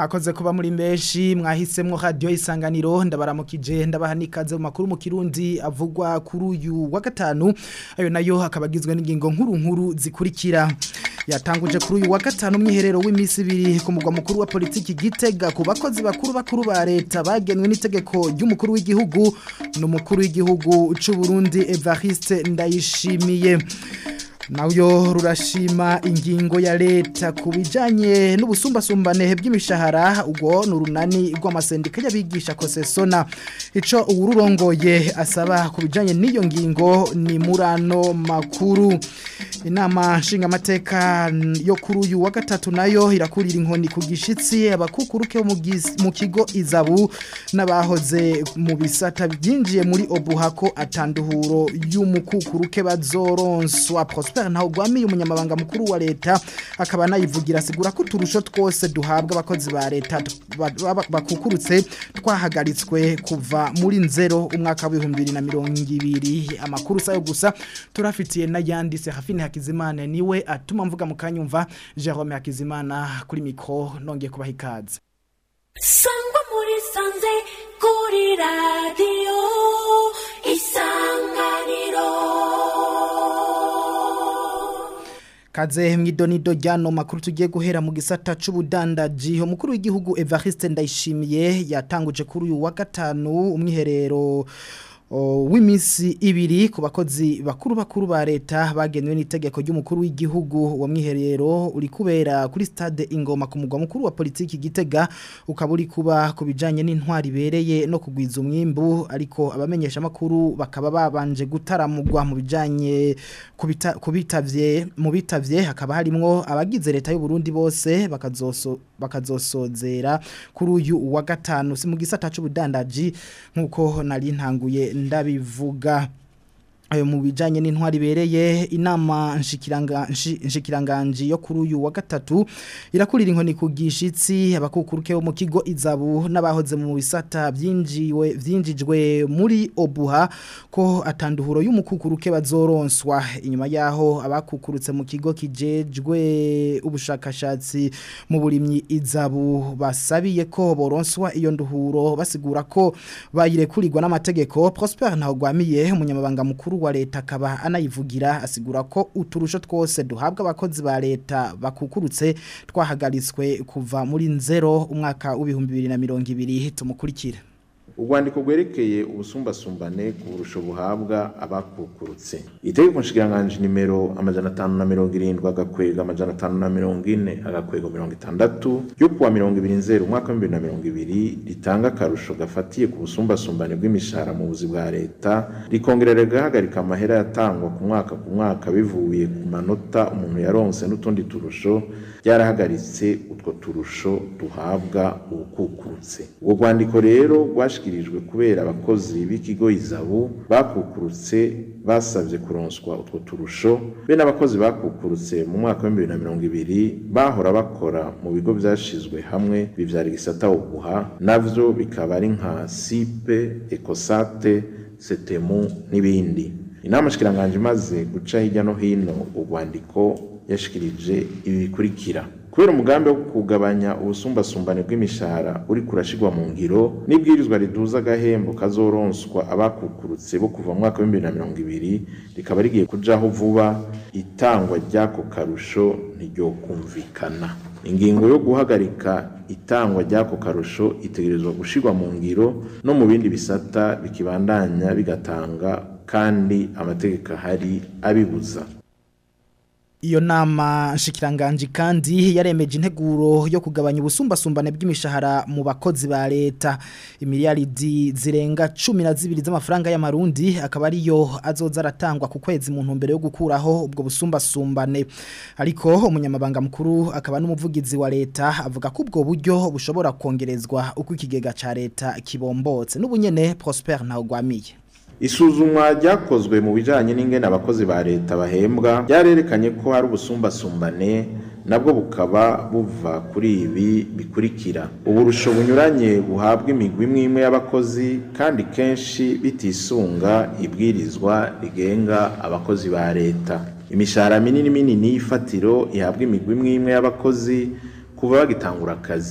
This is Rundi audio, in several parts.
mwakoze kuba muri menshi mwahisemwo radio isanganiro ndabaramukije ndabaha nikaze mu makuru mu kirundi avugwa kuri uyu wa gatanu ayo nayo akabagizwe n'ingingo nkuru nkuru zikurikira yatanguje kuri uyu wa gatanu mwiherero w'imisi ibiri ku mugwa mukuru wa politiki gitega ku bakozi bakuru bakuru ba leta bagenwe n'itegeko ry'umukuru w'igihugu n'umukuru w'igihugu c'u Burundi Evariste Ndayishimiye Nauyo rurashima ingingo ya leta kubijanye n'ubusumbasumbane bw'imishahara ubwo nurunani rw'amasendika y'abigisha kosesona ico uwururongoye asaba kubijanye n'iyo ngingo ni murano makuru inama nshingamateka yo kuri uyu wa gatatu nayo irakurira inkoni ku gishitsi abakukuruke mu kigo izabu n'abahoze mu bisata byinjiye muri obuhako atanduhuro y'umukukuruke bazoronswa prosper ntaho gwamiye umunyamabanga mukuru wa leta akaba nayivugira asigura ko turusho twose duhabwa abakozi ba leta bakukurutse twahagaritswe kuva muri nzero umwaka w'ibihumbi bibiri na mirongo ibiri amakuru sayo gusa turafitiye n'ayanditse hafini hakizimana niwe atuma mvuga mu kanyumva Jerome Hakizimana kuri mikro nongeye kubaha ikaze sangwa muri sanze kuri radio isanganiro Kaze mwidonido ryano makuru tugiye guhera mu gisata c'ubudandaji umukuru w'igihugu Evariste Ndayishimiye yatanguje kuri uyu wa gatanu umwiherero w'imisi ibiri ku bakozi bakuru bakuru ba leta bagenwe n'itegeko ry'umukuru w'igihugu wa mwiherero uri kubera kuri stade ingoma ku mugwa mukuru wa politiki gitega ukaba uri kuba ku bijanye n'intwari bereye no kugwiza umwimbu ariko abamenyesha makuru bakaba babanje gutaramugwa mu bijanye kubitavye mu bitavye hakaba harimwo abagize leta y'u Burundi bose bakazoso bakazosozera kuri uyu wa gatanu si mu gisata c'ubudandaji nkuko nari ntanguye ndabivuga ayo mu bijanye n'intwari bereye inama nshikiranga nshikiranganji yo kuri uyu wa gatatu irakurira inkoni ku gishitsi abakukuruke mu kigo izabu n'abahoze mu bisata byinjiwe vyinjijwe muri obuha ko atanduhuro y'umukukuruke bazoronswa inyuma yaho abakukurutse mu kigo kijejwe ubushakashatsi mu burimyi izabu basabiye ko boronswa iyo nduhuro basigura ko bayirekurirwa n'amategeko Prosper Ntawagwamiye umunyamabanga mukuru wa leta akaba anayivugira asigura ko uturusho twose duhabwa abakozi ba leta bakukurutse twahagaritswe kuva muri nzero umwaka w'ibihumbi bibiri na mirongo ibiri tumukurikire urwandiko rwerekeye ubusumbasumbane ku burusho buhabwa abakukurutse itegeko nshikiranganji nimero amajana atanu na mirongo irindwi agakwega amajana atanu na mirongo ine agakwego mirongo itandatu ryo kuwa mirongo ibiri nzero umwaka w'ibihumbi na mirongo ibiri ritanga akarusho gafatiye ku busumbasumbane bw'imishahara mu buzi bwa leta rikongera rigahagarika amahera yatangwa ku mwaka ku mwaka bivuye ku manota umuntu yaronse n'utundi turusho byarahagaritse utwo turusho duhabwa ubukukurutse ubwo rwandiko rero rwashikirijwe kubera abakozi b'ikigo izabu bakukurutse basabye kuronswa utwo turusho be n'abakozi bakukurutse mu mwaka wa bibiri na mirongo ibiri bahora bakora mu bigo byashizwe hamwe bivyara igisata uguha navyo bikaba ari nka sipe ekosate setemu n'ibindi inama shikiranganje imaze guca hirya no hino urwandiko yashikirije ibi bikurikira kubera umugambi wo kugabanya ubusumbasumbane bw'imishahara uri kurashigwa mu ngiro n'ibwirizwa riduza agahembo kazoronswa abakukurutse bo kuva mu mwaka w'ibihumbi na mirongo ibiri rikaba rigiye kujaho vuba itangwa ry'ako karusho ntiryokumvikana ingingo yo guhagarika itangwa ry'ako karusho itegerezwa gushirwa mu ngiro no mu bindi bisata bikibandanya bigatanga kandi amategeko ahari abibuza Iyo nama nshikiranganji kandi yaremeje integuro yo kugabanya ubusumbasumbane bw'imishahara mu bakozi ba leta imiliyaridi zirenga 12 z'amafaranga y'amarundi akaba ariyo azoza aratangwa ku kwezi mu ntumbero yo gukuraho ubwo busumbasumbane ariko umunyamabanga mukuru akaba n'umuvugizi wa leta avuga ko ubwo buryo bushobora kongerezwa uko ikigega ca leta kibombotse n'ubunyene Prosper Ntawagwamiye isuzumwa ryakozwe mu bijanye n'ingene abakozi ba leta bahembwa ryarerekanye ko hari ubusumbasumbane nabwo bukaba buva kuri ibi bikurikira uburusho bunyuranye buhabwa imigwi imwe imwe y'abakozi kandi kenshi bitisunga ibwirizwa rigenga abakozi ba leta imishahara minini minini y'ifatiro ihabwa imigwi imwe imwe y'abakozi kuva bagitangura akazi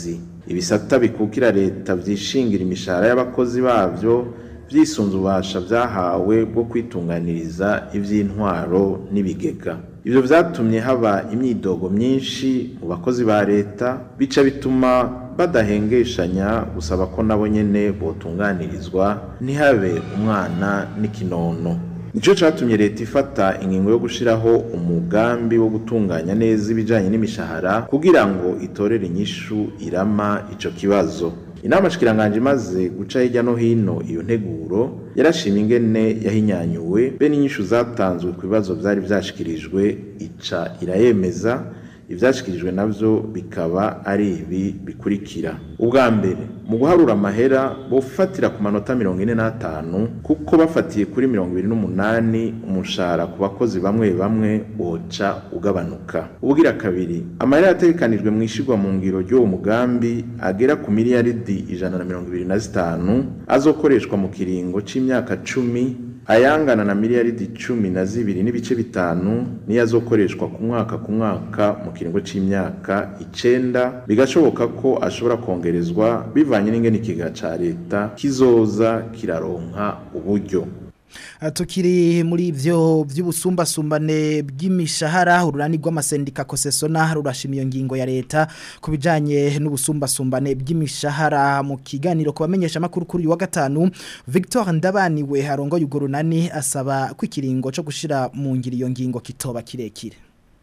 ibisata bikukira leta vyishingira imishahara y'abakozi bavyo vyisunze ububasha vyahawe bwo kwitunganiriza ivy'intwaro n'ibigega ivyo vyatumye haba imyidogo myinshi mu bakozi ba leta bica bituma badahengeshanya gusaba ko nabo nyene botunganirizwa ntihabe umwana n'ikinono nico catumye leta ifata ingingo yo gushiraho umugambi wo gutunganya neza ibijanye n'imishahara kugira ngo itorere inyishu irama ico kibazo inama shikiranganje imaze guca hirya no hino iyo nteguro yarashima ingene yahinyanyuwe be n'inyishu zatanzwe ku bibazo vyari vyashikirijwe ica irayemeza ivyashikirijwe navyo bikaba ari ibi bikurikira ubwa mbere mu guharura amahera bofatira ku manota mirongo ine n'atanu kuko bafatiye kuri mirongo ibiri n'umunani umushahara ku bakozi bamwe bamwe woca ugabanuka ubugira kabiri amahera yategekanijwe mu ishigwa mu ngiro ry'uwo mugambi agera ku miliyaridi ijana na mirongo ibiri na zitanu azokoreshwa mu kiringo c'imyaka cumi ayangana na miliyaridi cumi na zibiri n'ibice bitanu niyo azokoreshwa ku mwaka ku mwaka mu kiringo c'imyaka icenda bigashoboka ko ashobora kongerezwa bivanye n'ingene ikiga ca leta kizoza kiraronka uburyo tukiri muri ivyo vy'ubusumbasumbane bw'imishahara ururani rw'amasendika kosesona rurashima iyo ngingo ya leta ku bijanye n'ubusumbasumbane bw'imishahara mu kiganiro ku bamenyesha makuru kuri uyu wa gatanu Victor Ndabaniwe harongo yugo runani asaba ko ikiringo cyo gushira mu ngiro iyo ngingo kitoba kirekire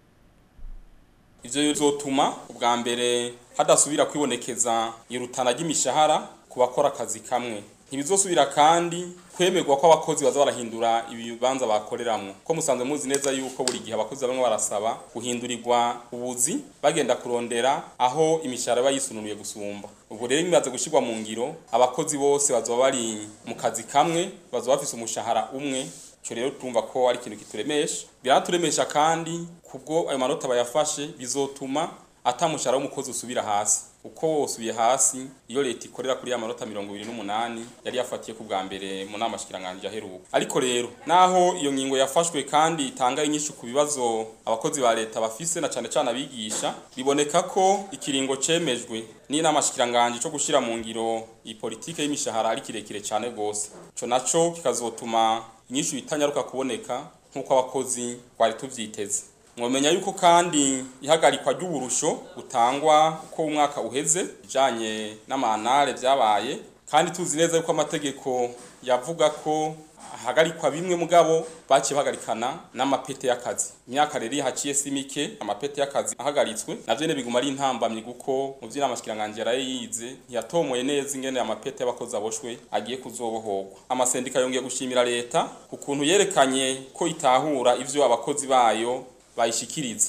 ivyo bizotuma ubwa mbere hadasubira kwibonekeza irutana ry'imishahara ku bakora akazi kamwe ntibizosubira kandi kwemerwa ko abakozi baza barahindura ibibanza bakoreramwo ko musanzwe muzi neza yuko buri gihe abakozi bamwe barasaba guhindurirwa ubuzi bagenda kurondera aho imishahara iba yisununuye gusumba ubwo rero bimaze gushyirwa mu ngiro abakozi bose bazoba bari mu kazi kamwe bazoba bafise umushahara umwe icyo rero tumva ko ari ikintu kituremesha biraturemesha kandi kubwo ayo manota bayafashe bizotuma atamushahara w'umukozi usubira hasi uko wosubiye hasi iyo leta ikorera kuri ya manota mirongo ibiri n'umunani yari yafatiye ku bwa mbere mu nama shikiranganje aheruka ariko rero naho iyo ngingo yafashwe kandi itanga inyishu ku bibazo abakozi ba leta bafise na cane cane abigisha biboneka ko ikiringo cemejwe n'inama shikiranganje cyo gushira mu ngiro iyi politike y'imishahara ari kirekire cane gose ico naco kikazotuma inyishu itanyaruka kuboneka nk'uko abakozi twari tuvyiteze mwomenya yuko kandi ihagarikwa ry'uburusho butangwa uko umwaka uheze bijanye n'amanare vyabaye kandi tuzi neza yuko amategeko yavuga ko hagarikwa bimwe mugabo baciye bahagarikana n'amapete y'akazi imyaka rero haciye si mike amapete y'akazi ahagaritswe navyo ne biguma ari intambamyi kuko mu vy'inamashikiranganji yarayize ntiyatomoye neza ingene amapete y'abakozi aboshwe agiye kuzobohorwa amasendika yongeye gushimira leta ukuntu yerekanye ko itahura ivyo abakozi bayo bayishikiriza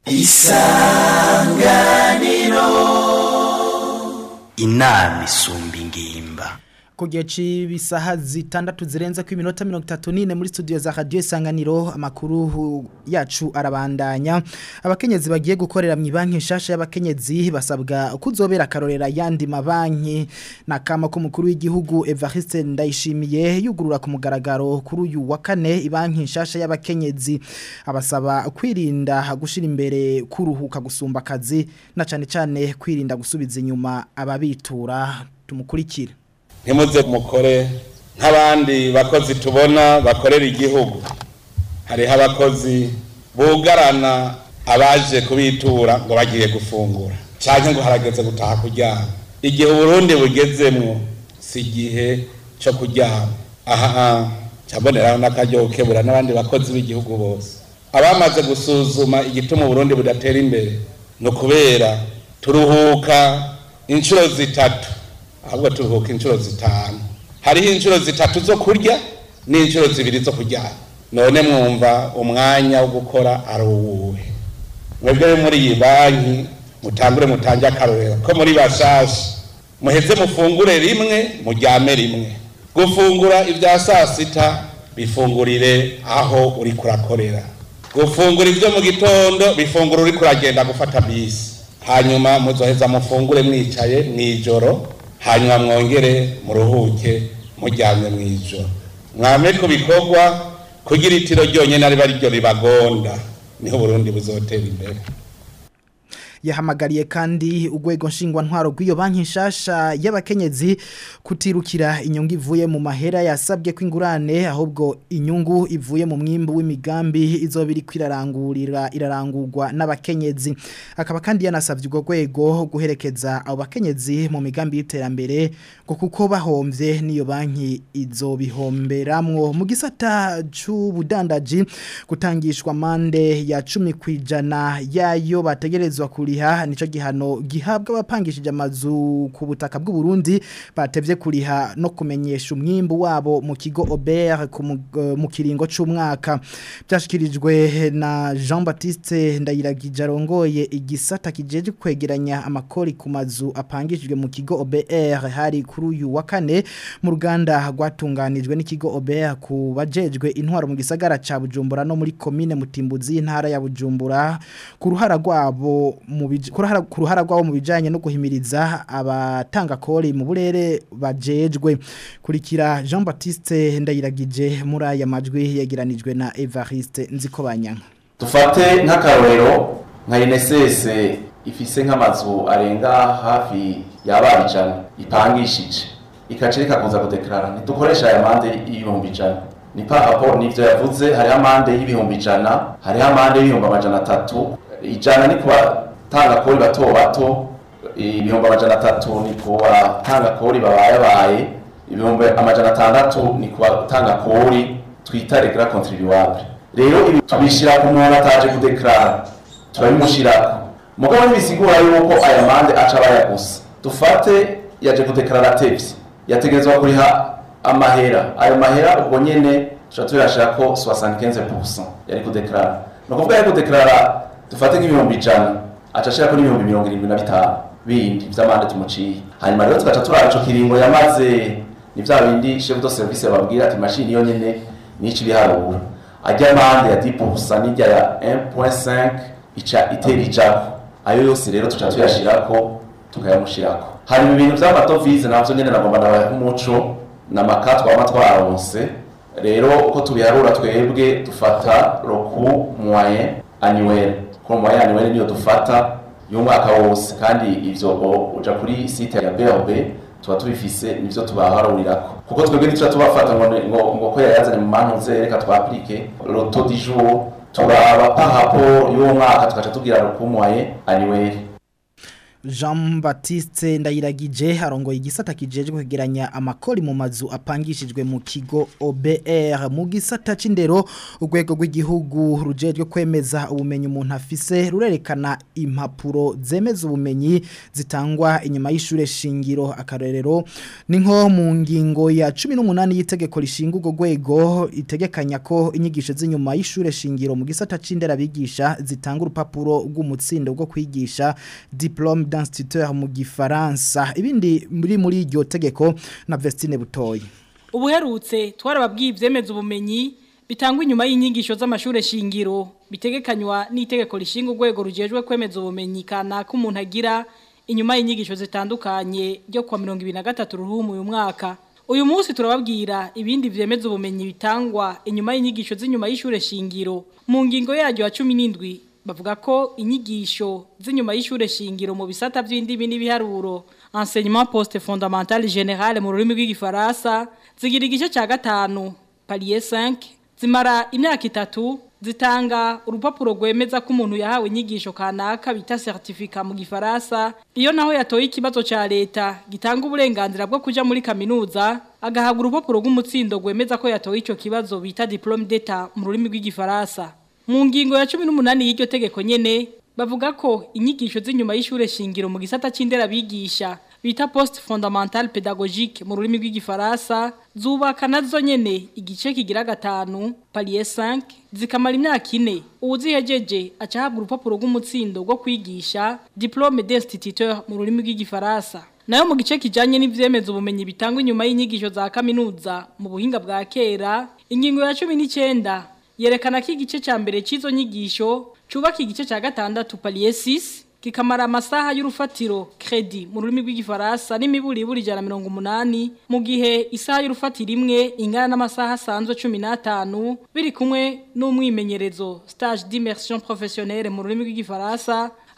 isanganiro inama isumba ingimba ku gihe cy'ibisaha zitandatu zirenze ku iminota mirongo itatu n'ine muri studio za radiyo isanganiro amakuru yacu arabandanya abakenyezi bagiye gukorera mu banki nshasha y'abakenyezi basabwa kuzobera akarorera yandi mabanki na kama k'umukuru w'igihugu Evariste Ndayishimiye yugurura ku mugaragaro kuri uyu wa kane banki nshasha y'abakenyezi abasaba kwirinda gushira imbere kuruhuka gusumba akazi na cyane cyane kwirinda gusubiza inyuma ababitura tumukurikire ntimuze mukore nk'abandi bakozi tubona bakorera igihugu hariho abakozi bugarana abaje kubitura ngo bagiye gufungura cyangwa ngo harageze gutaha kuryama igihe uburundi bugezemwo si igihe cyo kuryama aha cyaboneraho n'akaryo kebura n'abandi bakozi b'igihugu bose abamaze gusuzuma igituma uburundi budatera imbere ni ukubera turuhuka inshuro zitatu ahubwo turuhuka inshuro zitanu hariho inshuro zitatu zo kurya n'inshuro zibiri zo kuryama none mwumva umwanya wo gukora ari uwuhe mwebwe muri iyi banki mutangure mutange akarorero ko muri bashasha muheze mufungure rimwe muryame rimwe gufungura ibya saa sita bifungurire aho uri kurakorera gufungura ibyo mu gitondo bifungura uri kuragenda gufata bisi hanyuma muzoheza mufungure mwicaye mw'ijoro hanyuma mwongere muruhuke mujyanye mu ijoro mwame ku bikorwa kugira itiro ryonyine ariba ryo ribagonda niho Burundi buzotera imbere yahamagariye kandi urwego nshingwa ntwaro rw'iyo banki nshasha y'abakenyezi kutirukira inyungu ivuye mu mahera yasabwe ko ingurane ahubwo inyungu ivuye mu mwimbu w'imigambi izobiri kwirarangurira irarangurwa n'abakenyezi akaba kandi yanasabye urwo rwego guherekeza abo bakenyezi mu migambi y'iterambere ngo kuko bahomvye n'iyo banki izobihomberamwo mu gisata c'ubudandaji gutangishwa mande ya 10 kwijana yayo bategerezwa kuriha nico gihano gihabwa abapangishije amazu ku butaka bw'u Burundi batevye kuriha no kumenyesha umwimbu wabo mu kigo Aubert ku mu- eh, mu kiringo c'umwaka byashikirijwe na Jean Baptiste Ndayiragije arongoye igisata kijeje kwegeranya amakori ku mazu apangishijwe mu kigo OBR hari kuri uyu wa kane mu ruganda rwatunganijwe n'ikigo OBR ku bajejwe intwaro mu gisagara ca Bujumbura no muri commune Mutimbuzi intara ya Bujumbura ku ruhara rwabo mu bij- ku ruhara- ku ruhara rwabo mu bijanye no guhimiriza abatanga kori mu burere bajejwe kurikira Jean Baptiste Ndayiragije muri aya majwi yagiranijwe na Evariste Nzikobanyanga dufate nk'akarorero nka INSS ifise nk'amazu arenga hafi y'abana ijana ipangishije ikaca rikakuza kudeklarara ntidukoresha aya mande y'ibihumbi ijana ni par rapport n'ivyo yavuze hariho amande y'ibihumbi ijana hariho amande y'ibihumbi amajana atatu ijana ni ku batanga kori bato bato ibihumbi amajana atatu ni ku batanga kori babayabaye ibihumbi amajana atandatu ni ku batanga kori twita regla contribuable rero ibi tubishira ku muntu ataje kudeklara turabimushirako mugabo ntibisigura yuko aya mande aca bayagusa dufate yaje kudeklara atevye yategerezwa kuriha amahera ayo mahera ubwo nyene tuca tuyashirako 75% yari kudeklara ni ukuvuga yari kudeklara dufate nk'ibihumbi ijana aca ashirako n'ibihumbi mirongo irindwi na bitanu bindi vy'amande tumuciye hanyuma rero tugaca turaba ico kiringo yamaze ni vya bindi chef de service babwira ati mashini yo nyene nico ibiharuro ajya amande ya 10% n'ijya ya 1.5 ica itera ijako ayo yose rero tuca tuyashirako tukayamushirako hari ibintu vy'amadovize navyo nyene nagomba nabaha umuco n'amaka twama twaronse rero uko tubiharura twebwe dufata roku moyen annuel ko moyen annuel niyo dufata y'umwaka wose kandi ivyo o- uja kuri site ya BRB tuba tubifise nivyo tubaharurirako kuko twebwe ntituba tubafata ngo ni- ngo ngo ko yayazanye mu mantuze reka twaplike le taux du jour turaba par rapport y'uwo mwaka tugaca tugira roku moyen annuel Jean Baptiste Ndayiragije arongoye igisata kijeje kwegeranya amakori mu mazu apangishijwe mu kigo OBR mu gisata c'indero urwego rw'igihugu rujejwe kwemeza ubumenyi umuntu afise rurerekana impapuro zemeza ubumenyi zitangwa inyuma y'ishure shingiro akarorero ni nko mu ngingo ya 18 y'itegeko rishinga urwo rwego itegekanya ko inyigisho z'inyuma y'ishure shingiro mu gisata c'indera bigisha zitanga urupapuro rw'umutsindo rwo kwigisha diplôme d'instituteur mu gifaransa ibindi muri muri iryo tegeko na Vestine Butoyi ubuherutse twarababwiye ivyemeza ubumenyi bitangwa inyuma y'inyigisho z'amashure shingiro bitegekanywa n'itegeko rishinga urwego rujejwe kwemeza ubumenyi kanaka umuntu agira inyuma y'inyigisho zitandukanye ryo kwa 2023 ruhumu uyu mwaka uyu munsi turababwira ibindi vyemeza ubumenyi bitangwa inyuma y'inyigisho z'inyuma y'ishure shingiro mu ngingo yaryo ya 17 bavuga ko inyigisho z'inyuma y'ishure shingiro mu bisata by'indimi n'ibiharuro enseignement post fondamental général mu rurimi rw'igifaransa zigira igice cya gatanu palier 5 zimara imyaka itatu zitanga urupapuro rwemeza ko umuntu yahawe inyigisho kanaka bita certificat mu gifaransa iyo naho yatoye ikibazo ca leta gitanga uburenganzira bwo kuja muri kaminuza agahabwa urupapuro rw'umutsindo rwemeza ko yatoye ico kibazo bita diplôme d'état mu rurimi rw'igifaransa mu ngingo ya 18 y'iryo tegeko nyene bavuga ko inyigisho z'inyuma y'ishure shingiro mu gisata c'indera bigisha bita post fondamental pédagogique mu rurimi rw'igifaransa zubaka nazo nyene igice kigira gatanu palier 5 zikamara imyaka ine uwuzihejeje acahabwa urupapuro rw'umutsindo rwo kwigisha diplôme d'instituteur mu rurimi rw'igifaransa nayo mu gice kijanye n'ivyemeza ubumenyi bitangwa inyuma y'inyigisho za kaminuza mu buhinga bwa kera ingingo ya 19 yerekana ko igice cya mbere cy'izo nyigisho cyubaka igice cya gatandatu palier 6 kikamara amasaha y'urufatiro credit mu rurimi rw'igifaransa n'imiburi iburi ijana mirongo umunani mu gihe isaha y'urufatiro imwe ingana n'amasaha asanzwe cumi n'atanu biri kumwe n'umwimenyerezo stage d'immersion professionnelle mu rurimi rw'igifaransa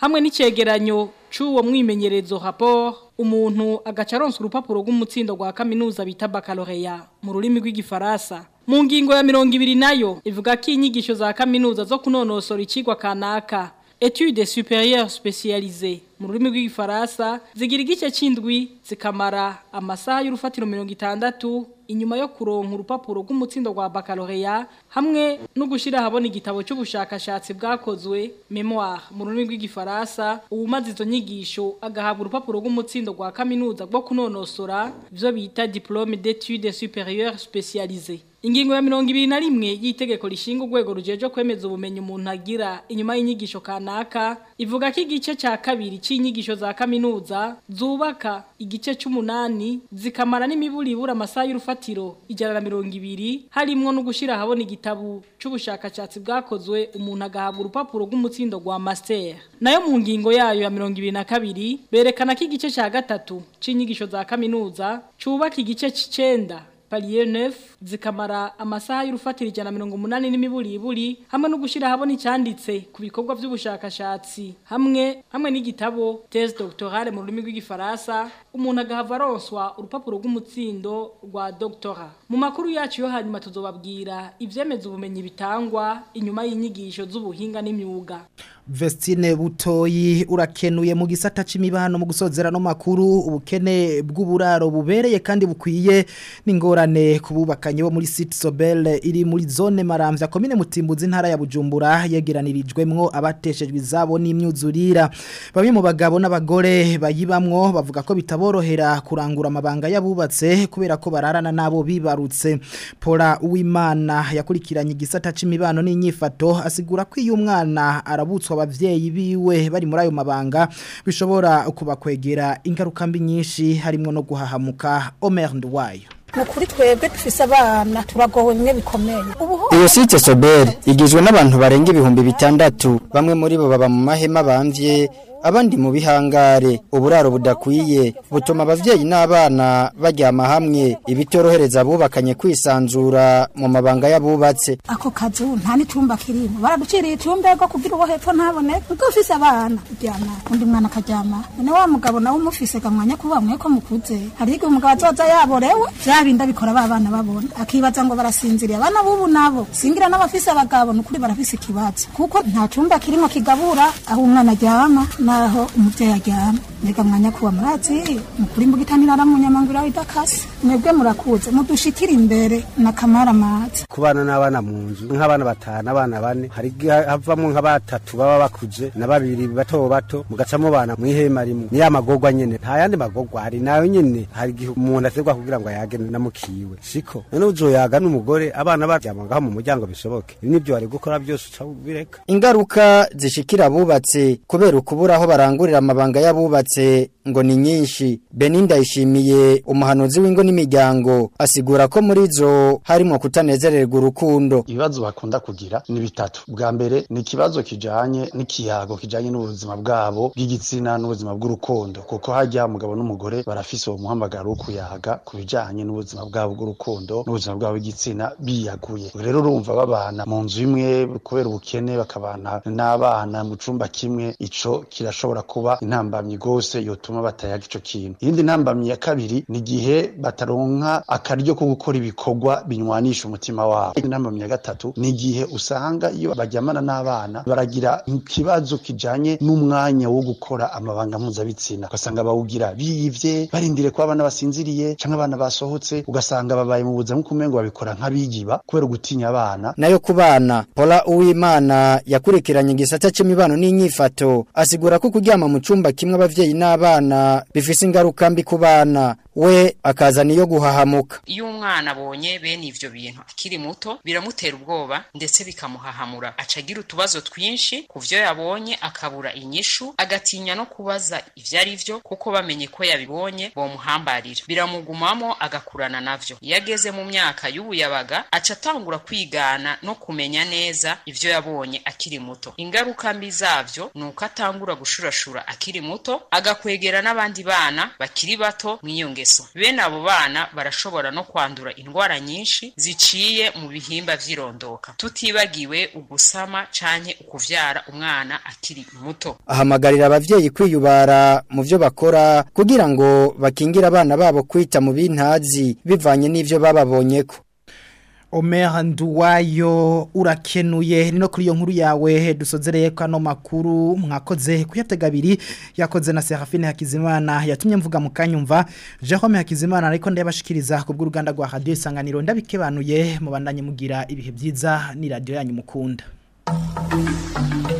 hamwe n'icegeranyo c'uwo mwimenyerezo rapport umuntu agaca aronsa urupapuro rw'umutsindo rwa kaminuza bita baccalaureat mu rurimi rw'igifaransa mu ngingo ya mirongo ibiri nayo ivuga ko inyigisho za kaminuza zo kunonosora icigwa kanaka etudes supérieures spécialisées mu rurimi rw'igifaransa zigira igice c'indwi zikamara amasaha y'urufatiro mirongo itandatu inyuma yo kuronka urupapuro rw'umutsindo rwa baccalaureat hamwe no gushira habona igitabo cy'ubushakashatsi bwakozwe memoire mu rurimi rw'igifaransa uwumaze izo nyigisho agahabwa urupapuro rw'umutsindo rwa kaminuza rwo kunonosora ivyo bita diplôme d'études supérieures spécialisées Ingingo ya mirongo ibiri na rimwe y'itegeko rishinga urwego rujeje kwemeza ubumenyi umuntu agira inyuma y'inyigisho kanaka ivuga ko igice ca kabiri c'inyigisho za kaminuza zubaka igice c'umunani zikamara n'imiburibura amasaha y'urufatiro ijana na mirongo ibiri harimwo no gushira ahabona igitabu c'ubushakashatsi bwakozwe umuntu agahabwa urupapuro rw'umutsindo rwa master nayo mu ngingo yayo ya mirongo ibiri na kabiri berekana ko igice ca gatatu c'inyigisho za kaminuza cubaka igice c'icenda palier 9 zikamara amasaha y'urufatiro ijana mirongo umunani n'imiburiburi hamwe no gushira habona icyanditse ku bikorwa by'ubushakashatsi hamwe hamwe n'igitabo thèse doctorale mu rurimi rw'igifaransa umuntu agahava aronswa urupapuro rw'umutsindo rwa doctora mu makuru yacu yo hanyuma tuzobabwira ivyemeza ubumenyi bitangwa inyuma y'inyigisho z'ubuhinga n'imyuga Vestine butoyi urakenuye mu gisata c'imibano mu gusozera no makuru ubukene bw'uburaro bubereye kandi bukwiye n'ingorane kububakanye bo muri City Sobel iri muri zone Maramvya komine Mutimbuzi ntara ya Bujumbura yegeranirijwemwo abateshejwe izabo n'imyuzurira bamwe mu bagabo n'abagore bayibamwo bavuga ko bitaborohera kurangura amabanga yabubatse kubera ko bararana nabo bibarutse Paula Uwimana yakurikiranye igisata c'imibano n'inyifato asigura ko iyo umwana arabutswa abavyeyi biwe bari muri ayo mabanga bishobora kubakwegera ingaruka mbi nyinshi harimo no guhahamuka Omer Ndwayo Nukuri twebwe dufise abana turagowe bimwe bikomeye. Ubu Iyo site Sober igizwe n'abantu barenga ibihumbi bitandatu bamwe muri bo baba mu mahema bamvye abandi mu bihangare uburaro budakwiye butuma abavyeyi n'abana baryama hamwe ibitorohereza abubakanye kwisanzura mu mabanga y'abubatse ako kazu nta n'icumba kirimo baraduciriye icumba rwo kugira uwo hepfo ntabone ubwo ufise abana uryama undi mwana akaryama none wa mugabo nawe umufise gamwanya kuba mwe ko mukuze hari igihe umugabo azoza yaborewe vya bindi abikora ba bana babona akibaza ngo barasinziriye abana b'ubu nabo singira n'abafise abagabo nukuri barafise ikibazo kuko nta cumba kirimo kigabura aho umwana aryama naho umuvyeyi aryama mbega mwanya kuba murazi mukuri mbugitanira aramunyamangura idakase mwebwe murakuze mudushikira imbere nakamara amazi kubana n'abana mu nzu nk'abana batanu abana bane hari igihe havamo nka batatu baba bakuze na babiri bato bato mugacamo bana mu ihema rimwe ni ya magorwa nyene nta yandi magorwa hari nayo nyene hari igihe umuntu aterwa kugira ngo ayage namukiwe siko none uzoyaga n'umugore abana baryama ngaho mu muryango bishoboke ibi nivyo bari gukora byose uca ubireka ingaruka zishikira abubatse kubera ukubura aho barangurira amabanga y'abubatse ngo ni nyinshi Beninda yishimiye umuhanuzi w'ingo n'imiryango asigura ko muri zo harimo kutanezererwa urukundo ibibazo bakunda kugira ni bitatu bwa mbere ni ikibazo kijanye n'ikiyago kijanye n'ubuzima bwabo bw'igitsina n'ubuzima bw'urukundo kuko hajya umugabo n'umugore barafise uwo muhamagaro wo kuyaga ku bijanye n'ubuzima bwabo bw'urukundo n'ubuzima bwabo bw'igitsina biyaguye rero urumva babana mu nzu imwe kubera ubukene bakabana n'abana mu cumba kimwe ico kirashobora kuba intambamyi gose yotuma batayaga ico kintu iyindi ntambamyi ya kabiri ni igihe bataronka akaryo ko gukora ibikorwa binywanisha umutima wabo intambamyi ya gatatu ni igihe usanga iyo baryamana n'abana baragira ikibazo kijanye n'umwanya wo gukora amabanga mpuzabitsina ugasanga bawugira biyivye barindire ko abana basinziriye canke abana basohotse ugasanga babaye mu buzima nk'ukumengo babikora nk'abigiba kubera gutinya abana nayo ku bana Paula Uwimana yakurikiranye igisata c'imibano n'inyifato asigura ko kuryama mu cumba kimwe abavyeyi n'abana bifise ingaruka mbi ku bana we akazana iyo guhahamuka iyo umwana abonye bene ivyo bintu akiri muto biramutera ubwoba ndetse bikamuhahamura acagira utubazo twinshi ku vyo yabonye akabura inyishu agatinya no kubaza ivyo ari vyo kuko bamenye ko yabibonye bomuhambarira biramugumamo agakurana navyo iyo ageze mu myaka y'ubuyabaga aca atangura kwigana no kumenya neza ivyo yabonye akiri muto ingaruka mbi zavyo ni uko atangura gushurashura akiri muto agakwegera n'abandi bana bakiri bato mw'iyo ngeso bene abo bana barashobora no kwandura indwara nyinshi ziciye mu bihimba vy'irondoka tutibagiwe ugusama canke ukuvyara umwana akiri muto ahamagarira abavyeyi kwiyubara mu byo bakora kugira ngo bakingire abana babo kwita mu bintazi bivanye n'ivyo bababonyeko Omer Nduwayo urakenuye ni no kuri iyo nkuru yawe dusozereye kano makuru mwakoze kuyatega abiri yakoze na Serafine Hakizimana yatumye mvuga mu kanyumva Jerome Hakizimana ariko ndabashikiriza ku bw'uruganda rwa Radio Isanganiro ndabikebanuye mubandanye mugira ibihe byiza ni radio yanyu mukunda